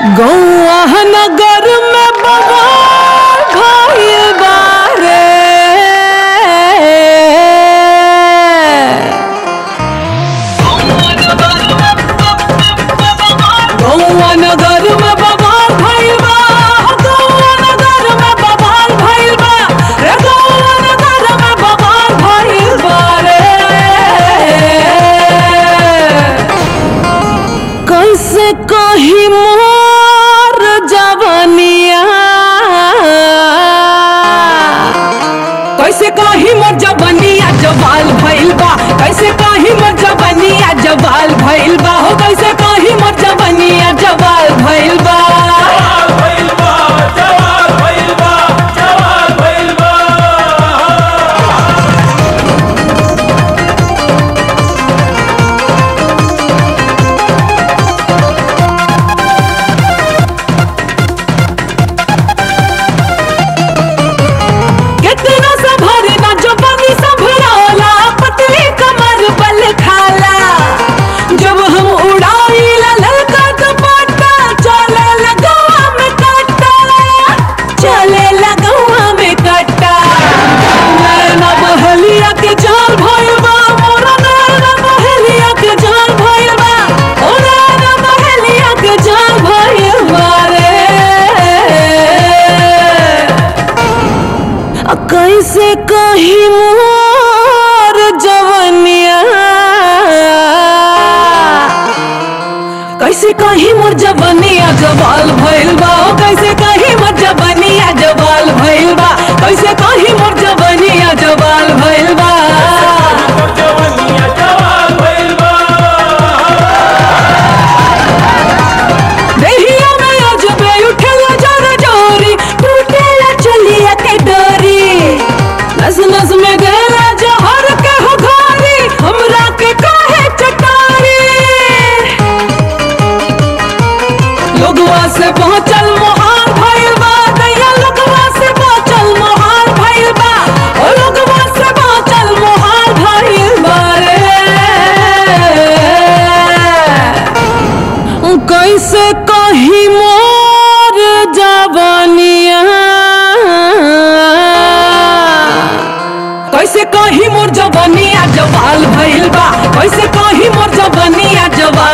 गौआ नगर में बड़ा भइल बारे गौआ नगर में बवाल भइल बा गौआ नगर में बवाल भइल बा रे गौआ नगर में बवाल भइल बा रे कैसे कही मोर जवनिया कैसे कही मोर जवनिया जवाल भइल बा कैसे कही मोर जवनिया जवाल भइल बा हो कैसे कही मोर जवनिया जवाल भइल बा जवाल भइल बा जवाल भइल बा जवाल भइल बा कितना संभरे ना जवानी संभराला पतली कमर बल खाला जब हम उड़ाईला ललका दुपट्टा चले लगवा में कट्टा चले लगवा में कट्टा नैना बहलिया के जाल भइल बा मोरा नैना बहलिया के जाल भइल बा ओ नैना बहलिया के जाल भइल बा रे आ कैसे कही मोर जवनिया कैसे कही मोर जवनिया जवाल भइल बा ओ कैसे कही मोर जवनिया जवाल भइल बा कैसे कही मोर जवनिया जवाल भइल बा मोर जवनिया जवाल भइल बा देहिया में अजबे उठेला जरा जोरी टूटेला चलिया के डोरी नस नस में गला जहर के हो घारी हमरा के काहे चटारी लोगवा से पहुंचल मोहार भइल बा दैया लोगवा से पहुंचल मोहार भइल बा ओ लोगवा से पहुंचल मोहार भइल बा रे कैसे कही मोर जवनिया कैसे कही मोर जवनिया जवाल भइल बा कैसे कही मोर जवनिया जवाल